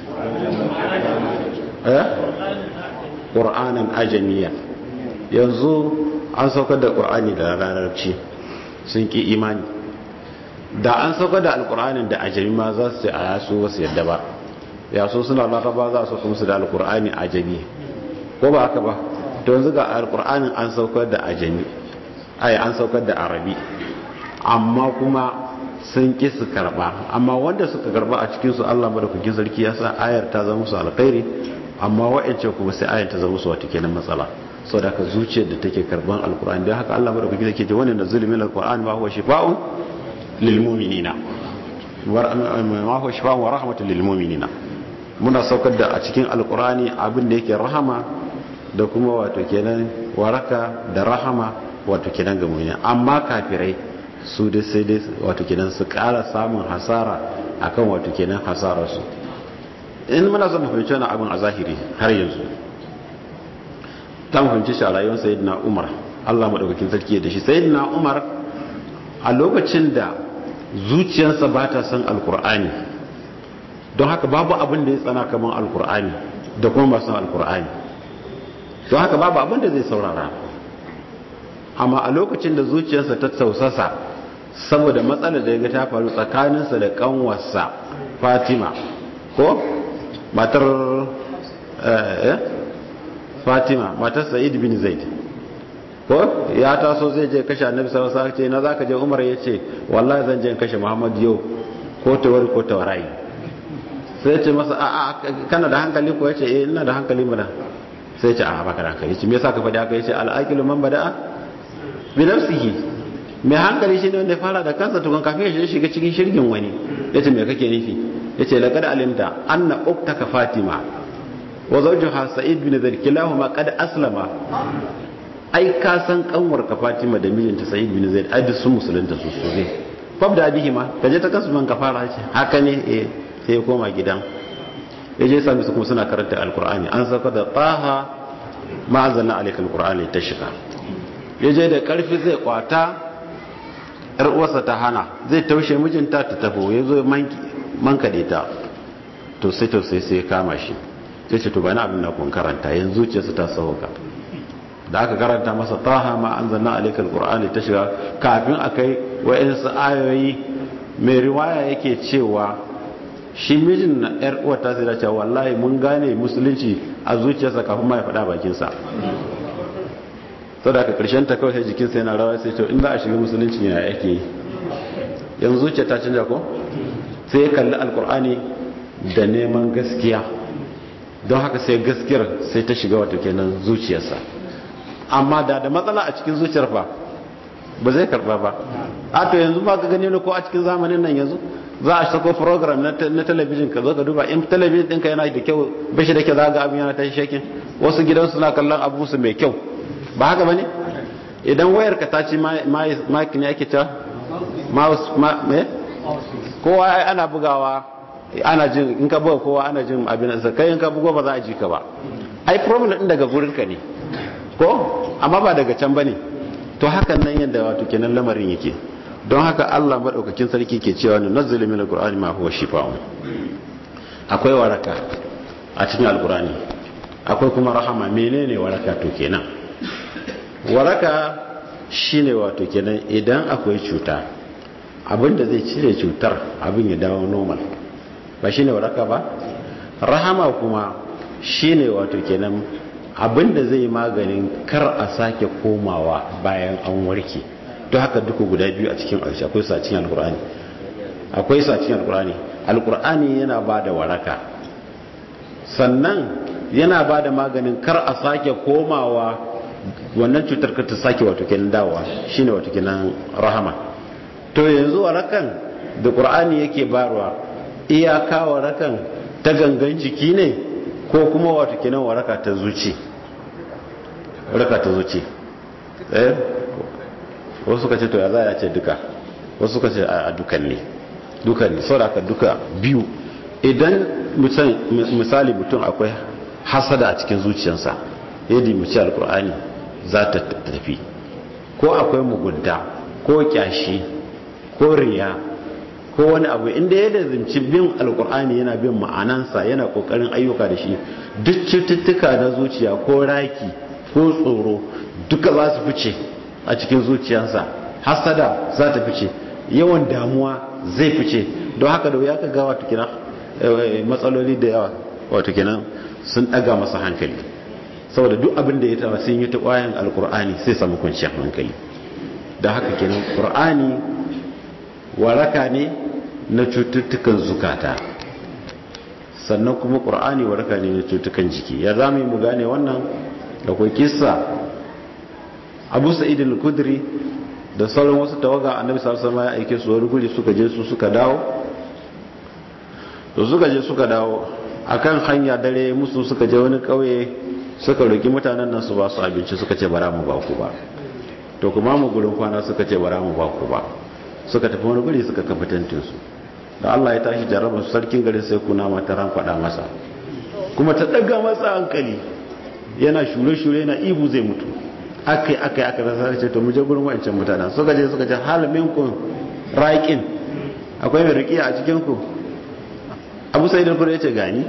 Speaker 2: eh qur'anan ajamiya yanzu an saukar da qur'ani da larabci sun ki imani da an saukar da alqur'anin da ajami ma za su a yasu wasu yadda ba ya so suna laraba za su kuma su da alqur'ani ajami ko ba haka ba to yanzu ga alqur'anin an saukar da ajami ai an saukar da arabi amma kuma sun ƙi su karɓa amma wanda suka karɓa a cikinsu Allah madaukakin sarki ya sa ayar ta zama musu alkhairi amma wa'ance kuma sai ayar ta zama musu wata kenan matsala sau da ka zuciyar da take karɓan alkur'ani don haka Allah madaukakin sarki ce wani da zulumin alkur'ani ma huwa shifa'un lil mu'minina ma huwa shifa'un wa rahmatun lil mu'minina muna saukar da a cikin alkur'ani abin da yake rahama da kuma wato kenan waraka da rahama wato kenan ga mu'mini amma kafirai su dai sai dai wato kenan su kara samun hasara akan wato kenan hasararsu in muna son fahimci wani abin a zahiri har yanzu ta fahimci shi a rayuwar sayyidina umar allah maɗaukakin sarki da shi sayyidina umar a lokacin da zuciyarsa ba ta son alkur'ani don haka babu abin da ya tsana kamar alkur'ani da kuma ba son alkur'ani don haka babu abin da zai saurara amma a lokacin da zuciyarsa ta tausasa saboda matsalar da ya ga ta faru tsakaninsa da kanwarsa fatima ko matar eh fatima matar sa'id bin zaid ko ya taso zai je kashe annabi sallallahu alaihi wasallam ce na zaka je umar yace wallahi zan je kashe muhammad yau ko tawari ko tawarai sai ce masa a a kana da hankali ko yace eh ina da hankali mana sai ce a baka da hankali ce me yasa ka faɗi haka yace al-aqilu man bada'a bi nafsihi mai hankali shine wanda ya fara da kansa tukun kafin ya shiga cikin shirgin wani yace me kake nufi yace laqad alimta anna uktaka fatima wa zawjuha sa'id bin zaid kilahuma qad aslama ai ka san kanwar ka fatima da mijinta sa'id bin zaid ai duk sun musulunta su su ne fabda bihi ma kaje ta kasu man ka fara ce haka ne eh sai ya koma gidan yaje sami su kuma suna karanta alqur'ani an saka da taha ma anzalna alayka alqur'ani tashqa yaje da karfi zai kwata yar uwarsa ta hana zai taushe mijinta ta tafo yazo mankaɗe ta to sai to sai sai kama shi sai ce to bani abin da kun karanta yanzu ce su ta sauka da aka karanta masa taha ma anzalna alaikal qur'ani ta shiga kafin akai wa'insu ayoyi mai riwaya yake cewa shi mijin na yar uwar ta sai da cewa wallahi mun gane musulunci a zuciyarsa kafin ma ya faɗa bakin sa saboda aka karshen ta kawai sai jikinsa yana rawa sai to in za a shiga musulunci ya yake yi yanzu zuciya ta canja ko sai ya kalli alkur'ani da neman gaskiya don haka sai gaskiyar sai ta shiga wata kenan zuciyarsa amma da da matsala a cikin zuciyar fa ba zai karba ba a to yanzu ba ka gani ko a cikin zamanin nan yanzu za a sako program na talabijin ka zo ka duba in talabijin ɗinka yana da kyau bashi da kyau za ga abin yana ta shakin wasu gidan suna kallon abu su mai kyau ba haka ba ne idan wayar ka ta ci makin ya ake ta mouse me kowa ana bugawa ana jin in ka buga kowa ana jin abin da kai in ka bugo ba za a ji ka ba ai problem din daga gurin ka ne ko amma ba daga can bane to hakan nan yadda wato kenan lamarin yake don haka Allah madaukakin sarki ke cewa ne nazzalu min alqur'ani ma huwa shifaa'un akwai waraka a cikin alqur'ani akwai kuma rahama menene waraka to kenan waraka shine wato kenan idan akwai cuta abinda zai cire cutar abin ya dawo normal ba shine waraka ba rahama kuma shine wato kenan abinda zai maganin kar a sake komawa bayan an warke to haka duka guda biyu a cikin alshi akwai sa cikin alkur'ani akwai sa cikin alkur'ani alkur'ani yana ba da waraka sannan yana ba da maganin kar a sake komawa wannan cutar ka ta sake wato kenan dawowa shine wato kenan rahama to yanzu warakan da qur'ani yake barwa iyaka warakan ta gangan jiki ne ko kuma wato kenan waraka ta zuci waraka ta zuci eh wasu suka ce to ya za ya ce duka wasu suka ce a dukan ne dukan ne saboda duka biyu idan misali mutum akwai hasada a cikin zuciyarsa yadda mace alkur'ani za ta tafi ko akwai mugunta ko kyashi ko riya ko wani abu inda ya lazimci bin alkur'ani yana bin ma'anansa yana kokarin ayyuka da shi duk cututtuka na zuciya ko raki ko tsoro duka za su fice a cikin zuciyarsa hasada za ta fice yawan damuwa zai fice don haka da wuya ka ga wato kina matsaloli da yawa wato kenan sun daga masa hankali saboda duk abin da ya taba sun yi ta kwayan alkur'ani sai samu kwanciyar hankali da haka kenan qur'ani waraka ne na cututtukan zukata sannan kuma qur'ani waraka ne na cututtukan jiki ya zamu yi mu gane wannan da kai kissa Abu Sa'id al-Khudri da sauran wasu tawaga Annabi sallallahu alaihi wasallam ya aike su wani guri suka je su suka dawo to suka je suka dawo akan hanya dare musu suka je wani kauye suka roki mutanen nan su ba su abinci suka ce bara mu ba ku ba to kuma mu gurin kwana suka ce bara mu ba ku ba suka tafi wani guri suka kafa tantin su da Allah ya tashi jarraba su sarkin gari sai kuna mata ran kwada masa kuma ta daga masa hankali yana shure shure yana ibu zai mutu akai akai aka rasa ce to mu je gurin wancan mutanen suka je suka ce hal minkum raqin akwai mai riqiya a cikin ku abu sai da ya ce gani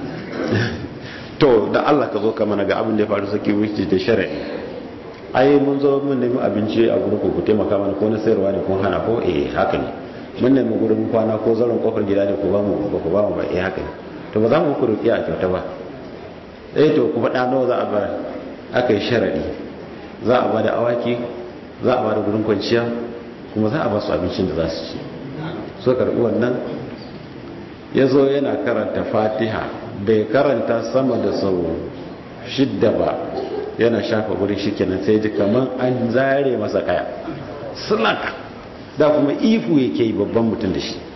Speaker 2: to da Allah ka zo ka mana ga abin da ya faru saki wuce da shari'i ai mun zo mun nemi abinci a gurin ku taimaka mana ko na sayarwa ne ko hana ko eh haka ne mun nemi gurin kwana ko zaron kofar gida ne ko ba mu ba ku ba mu ba eh haka ne to ba za mu ku roƙi a kyauta ba eh to ku faɗa nawa za a bar aka yi sharaɗi za a ba da awaki za a ba da gurin kwanciya kuma za a ba su abincin da za su ci so karɓi wannan ya zo yana karanta fatiha bai karanta sama da sau shidda ba yana shafa wurin shi kenan sai ji kamar an zare masa kaya slak da kuma ifu yake yi babban mutum da shi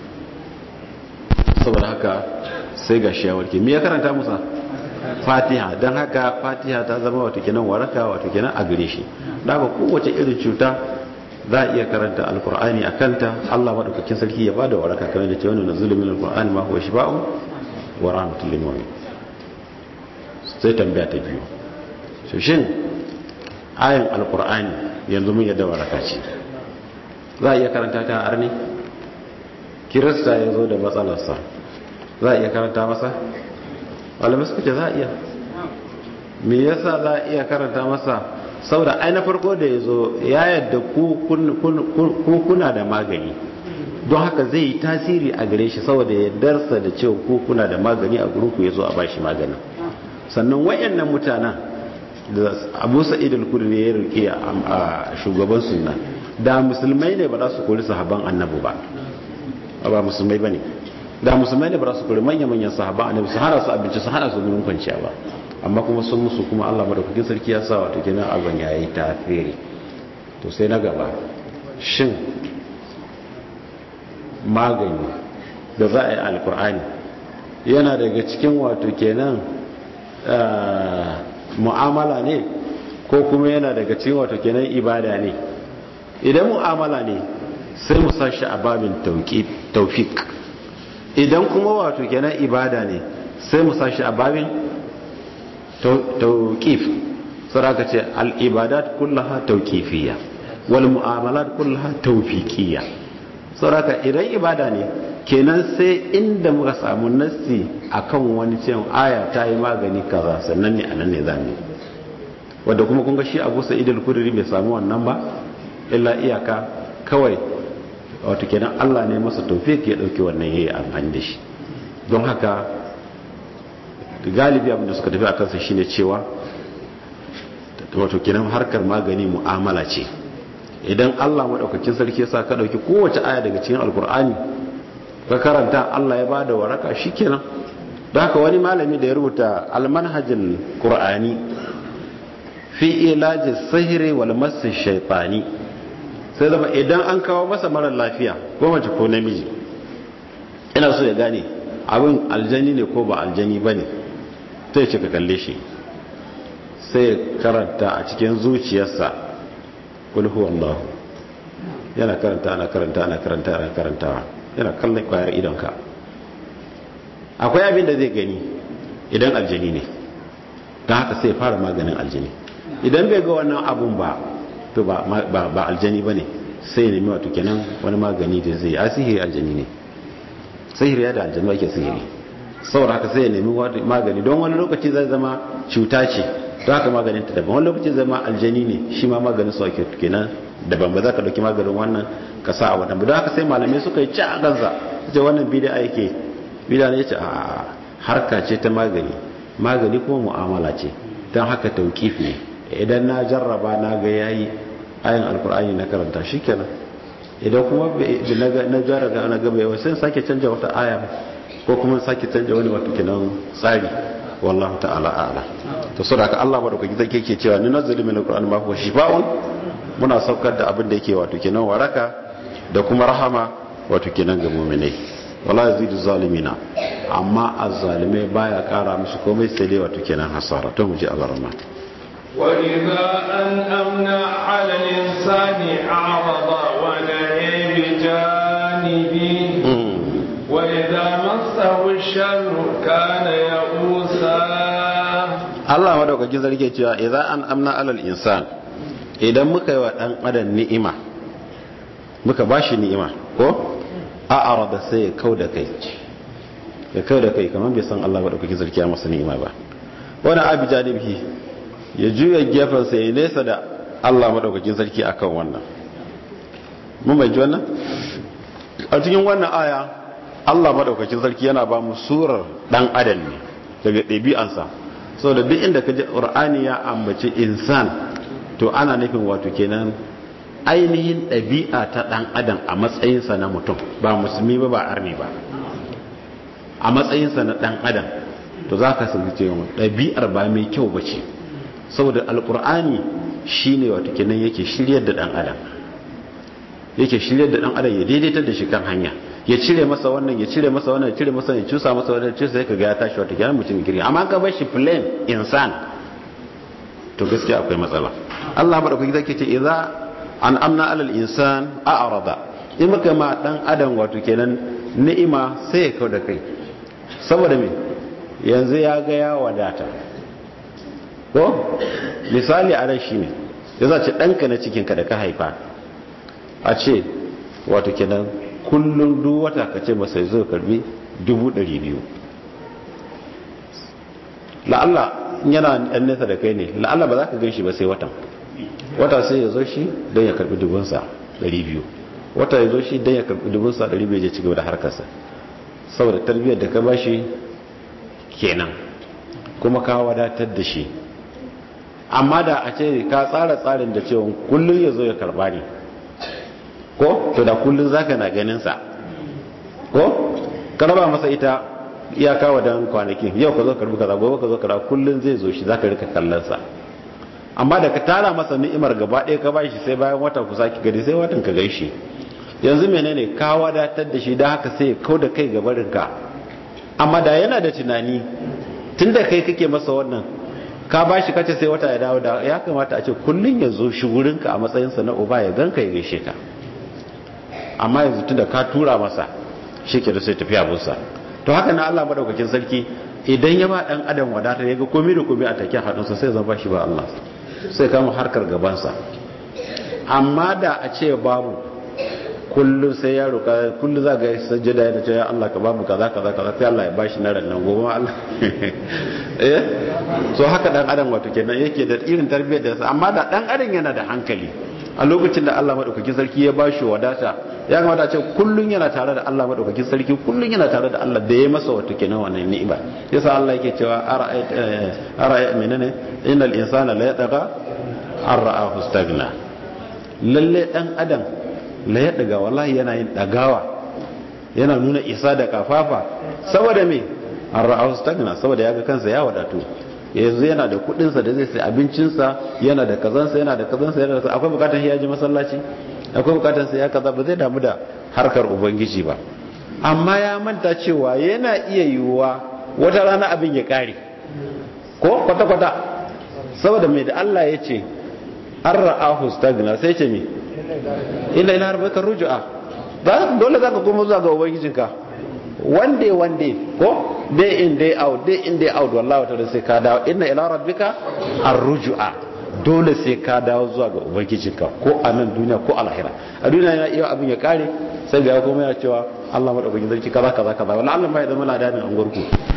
Speaker 2: saboda haka sai ga shi ya warke me ya karanta musa fatiha don haka fatiha ta zama wato kenan waraka wato kenan a gare shi da ba kowace irin cuta za a iya karanta alkur'ani a kanta allah maɗaukakin sarki ya ba da waraka kamar da ce wani na zulumin alkur'ani ma huwa shifa'un wa rahmatul lil mu'min sai tambaya ta biyu so shin ayan alkur'ani yanzu mun yadda waraka ce za a iya karanta ta arni kirista ya zo da matsalarsa za a iya karanta masa malamai suka ce za a iya me yasa za a iya karanta masa saboda ai na farko da ya zo ya yadda ku kuna da magani don haka zai yi tasiri a gare shi saboda ya darsa da cewa ku kuna da magani a gurinku ya zo a bashi maganin sannan wayannan mutanen da abu sa'id al-kudri ya rike a shugaban sunna da musulmai ne ba za su kori sahaban annabi ba ba musulmai bane da musulmai ne ba za su kori manya manyan sahaban annabi su hana su abinci su hana su gurin kwanciya ba amma kuma sun musu kuma Allah madaukakin sarki ya sa wato kenan abin yayi tafiri to sai na gaba shin magani da za a yi alkur'ani yana daga cikin wato kenan mu'amala ne ko kuma yana daga cikin wato kenan ibada ne idan mu'amala ne sai mu sashi a babin taufik idan kuma wato kenan ibada ne sai mu sashi a babin tauqif saraka ce al-ibadat kullaha tauqifiyya wal mu'amalat kullaha tawfiqiyya saraka idan ibada ne kenan sai inda muka samu nassi akan wani cewa aya ta yi magani kaza sannan ne anan ne zamu wanda kuma kun ga shi Abu Sa'id al-Khudri bai samu wannan ba illa iyaka kawai wato kenan Allah ne masa tawfik ya dauki wannan yayi amfani da shi don haka galibi abin da suka tafi a kansa shine cewa wato kenan harkar magani mu'amala ce idan Allah madaukakin sarki ya sa ka dauki kowace aya daga cikin alkur'ani ka karanta Allah ya bada waraka shikenan don haka wani malami da ya rubuta almanhajin qur'ani fi ilaji sihiri wal masu shaytani sai zama idan an kawo masa mara lafiya ko mace ko namiji ina so ya gane abin aljani ne ko ba aljani bane sai ce ka kalle shi sai karanta a cikin zuciyarsa kul huwallahu yana karanta ana karanta ana karanta ana karantawa yana kallon kwayar idonka akwai abin da zai gani idan aljani ne don haka sai fara maganin aljani idan bai ga wannan abun ba to ba ba aljani bane sai nemi wato kenan wani magani da zai a sihiri aljani ne sihiri ya da aljani ake sihiri saboda haka sai ya nemi magani don wani lokaci zai zama cuta ce don haka maganin ta daban wani lokaci zai zama aljani ne shi ma maganin su ake kenan daban ba za ka dauki maganin wannan ka sa a wannan ba don haka sai malamai suka yi ci a kansa ce wannan bid'a yake bid'a ne ce a harka ce ta magani magani kuma mu'amala ce don haka tauqif ne idan na jarraba na ga yayi ayin alkur'ani na karanta shikenan idan kuma na jarraba na ga bai sai sake canja wata aya ko kuma sake canja wani wato kenan tsari wallahu ta'ala a'la to saboda Allah madaukaki zai yake cewa ni nazzalu min alqur'ani ma huwa shifaa'un muna saukar da abin da yake wato kenan waraka da kuma rahama wato kenan ga mu'minai wala yazidu zalimina amma azzalimai baya kara musu komai sai dai wato kenan hasara to mu ji Allah rahman
Speaker 1: وإذا أنأمنا على الإنسان أعرض ونهي بجانبه وإذا مسه الشر كان يئوسا
Speaker 2: Allah madaukakin sarki cewa idza an amna alal insan idan muka yi wa dan adam ni'ima muka bashi ni'ima ko a arada sai ya kauda kai ya kauda kai kamar bai san Allah madaukakin sarki ya masa ni'ima ba wani abi janibi ya juya gefen sa ya nesa da Allah madaukakin sarki akan wannan mun bai ji wannan a cikin wannan aya Allah madaukakin sarki yana ba mu surar dan adam ne daga ɗabi'ansa so da duk inda ka ji ƙur'ani ya ambaci insan to ana nufin wato kenan ainihin ɗabi'a ta ɗan adam a matsayinsa na mutum ba musulmi ba ba arni ba a matsayinsa na ɗan adam to za ka sun ce ɗabi'ar ba mai kyau ba ce saboda alƙur'ani shi ne wato kenan yake shiryar da ɗan adam yake shiryar da ɗan adam ya daidaitar da shi kan hanya ya cire masa wannan ya cire masa wannan ya cire masa ya cusa masa wannan cusa sai kaga ya tashi wata kenan mutum girgi amma ka bar shi plain insan to gaskiya akwai matsala Allah madaukaki zake ce idza an amna alal insan a'rada in muka ma dan adam wato kenan ni'ima sai ya kauda kai saboda me yanzu ya ga ya wadata ko misali a ran shine yaza ce danka na cikin ka da ka haifa a ce wato kenan kullum duk wata ka ce masa zo karbi dubu ɗari biyu la'alla yana ɗan nesa da kai ne la'alla ba za ka ganshi ba sai watan wata sai ya zo shi don ya karbi dubunsa ɗari biyu wata ya zo shi don ya karbi dubunsa ɗari biyu ya ci gaba da harkarsa saboda tarbiyyar da ka ba shi kenan kuma ka wadatar da shi amma da a ce ka tsara tsarin da cewa kullum ya zo ya karba ne ko to da kullun zaka na ganin sa ko ka raba masa ita iyaka wa dan kwanaki yau ka zo karbi kaza gobe ka zo kaza kullun zai zo shi zaka rika kallon sa amma da ka tara masa ni'imar gaba ɗaya ka bashi sai bayan wata ku saki gari sai watan ka gaishe yanzu menene ka wadatar da shi da haka sai ya kauda kai gabarin ka amma da yana da tunani tunda kai kake masa wannan ka bashi kace sai wata ya dawo da ya kamata a ce kullun ya zo shi wurinka a matsayinsa na uba ya ganka ya gaishe ka amma yanzu tunda ka tura masa shi ke da sai tafiya busa to haka na Allah madaukakin sarki idan ya ba dan adam wadata ya ga komai da komai a take hadinsa sai zan bashi ba Allah sai kama harkar gabansa amma da a ce babu kullum sai ya roka kullum za ga sajjada yana cewa Allah ka babu kaza kaza kaza sai Allah ya bashi na ran nan gobe Allah eh so haka dan adam wato kenan yake da irin tarbiyyar da sa amma da dan adam yana da hankali a lokacin da Allah madaukakin sarki ya bashi wadata ya kamata ce kullun yana tare da Allah madaukakin sarki kullun yana tare da Allah da ya masa wato kenan wannan ni'ima yasa Allah yake cewa ara'ayt ara'ayt menene innal insana la yataqa arra'ahu stagna lalle dan adam la yadaga wallahi yana yin dagawa yana nuna isa da kafafa saboda me arra'ahu stagna saboda yaga kansa ya wadatu yanzu yana da kudinsa da zai sai abincinsa yana da kazansa yana da kazansa yana da akwai bukatar ya ji masallaci akwai bukatar sai ya kaza ba zai damu da harkar ubangiji ba amma ya manta cewa yana iya yiwuwa wata rana abin ya kare ko kwata kwata saboda mai da Allah ya ce an ra'ahu stagna sai ce me illa ila rabbika rujua dole zaka koma zuwa ga ubangijinka one day one day ko day in day out day in day out wallahi wata sai ka dawo inna ila rabbika arrujua dole sai ka dawo zuwa ga ubangijinka ko a nan duniya ko a lahira a duniya yana iya abin ya kare sai ga kuma ya cewa Allah madaukakin sarki kaza kaza kaza wala Allah ma ya zama ladanin an gurku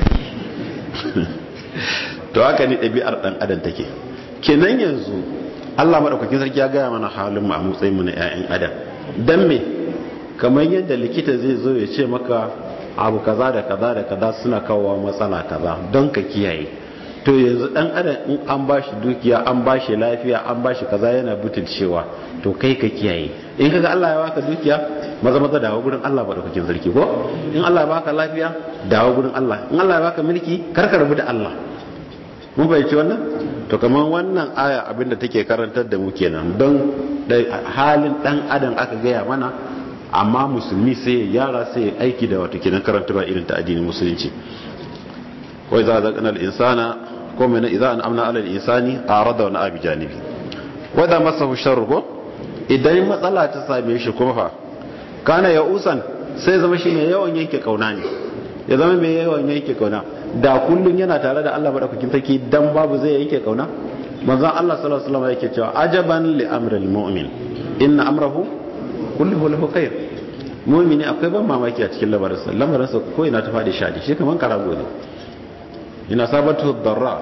Speaker 2: to haka ne ɗabi'ar ɗan adam take kenan yanzu Allah madaukakin sarki ya gaya mana halin mu a matsayin mu na ƴaƴan adam dan me kamar yadda likita zai zo ya ce maka abu kaza da kaza da kaza suna kawo matsala kaza don ka kiyaye to yanzu dan adam in an bashi dukiya an bashi lafiya an bashi kaza yana butulcewa to kai ka kiyaye in kaga Allah ya baka dukiya maza maza dawo gurin Allah madaukakin sarki ko in Allah ya baka lafiya dawo gurin Allah in Allah ya baka mulki kar ka rabu da Allah mun fahimci wannan to kamar wannan aya abinda take karantar da mu kenan don halin dan adam aka gaya mana amma musulmi sai ya yara sai ya aiki da wato kenan karantarwa irin ta addinin musulunci wai za a zaƙanar insana ko mai na iza an amna alal insani a rada wani abi janibi wadda masa hushar ko idan matsala ta same shi kuma fa kana ya usan sai zama shi mai yawan yanke kauna ne ya zama mai yawan yanke kauna da kullum yana tare da Allah madaukakin sarki dan babu zai yanke kauna manzon Allah sallallahu alaihi wasallam yake cewa ajaban li amril mu'min inna amrahu kulluhu lahu khair mu'mini akwai ban mamaki a cikin lamarinsa lamarinsa ko ina ta fadi shadi shi kaman karago ne ina sabatu darra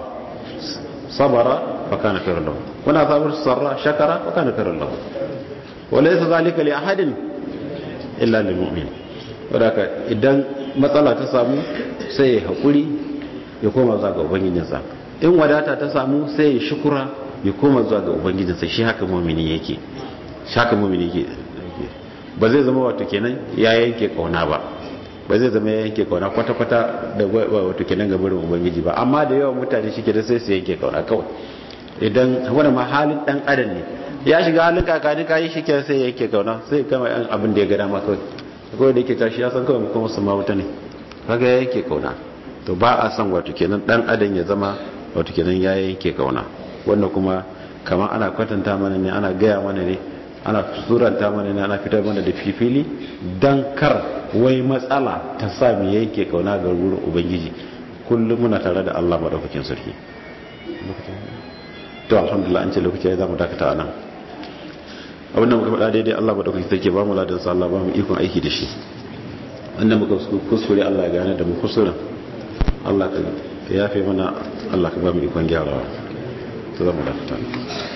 Speaker 2: sabara fa kana khairan lahu wana sabatu sarra shakara fa kana khairan lahu walaysa zalika li ahadin illa lil mu'min wadaka idan matsala ta samu sai ya hakuri ya koma zuwa ga ubangijinsa in wadata ta samu sai ya shukura ya koma zuwa ga ubangijinsa shi haka mu'mini yake shi haka mu'mini yake ba zai zama wato kenan ya yanke kauna ba ba zai zama ya yanke kauna kwata-kwata da wato kenan ga burin ubangiji ba amma da yawan mutane shi ke da sai su yanke kauna kawai idan wani ma halin dan adam ne ya shiga halin kakani kayi shi ke sai yanke kauna sai kama yan abin da ya gada ma kawai kawai da yake tashi ya san kawai kuma su ma wuta ne kaga ya yanke kauna to ba a san wato kenan dan adam ya zama wato kenan ya yanke kauna wannan kuma kamar ana kwatanta mana ne ana gaya mana ne ana suranta mana ne ana fitar mana da fifili dan kar wai matsala ta sa mu yanke kauna ga wurin ubangiji kullum muna tare da Allah madaukakin sarki to alhamdulillah an ce lokaci ya zamu dakata anan abin da muka faɗa daidai Allah madaukakin sarki ba mu ladan sa Allah ba mu ikon aiki da shi wanda muka kuskure Allah ya gane da mu kusurin Allah ka yafe mana Allah ka ba mu ikon gyarawa to zamu dakata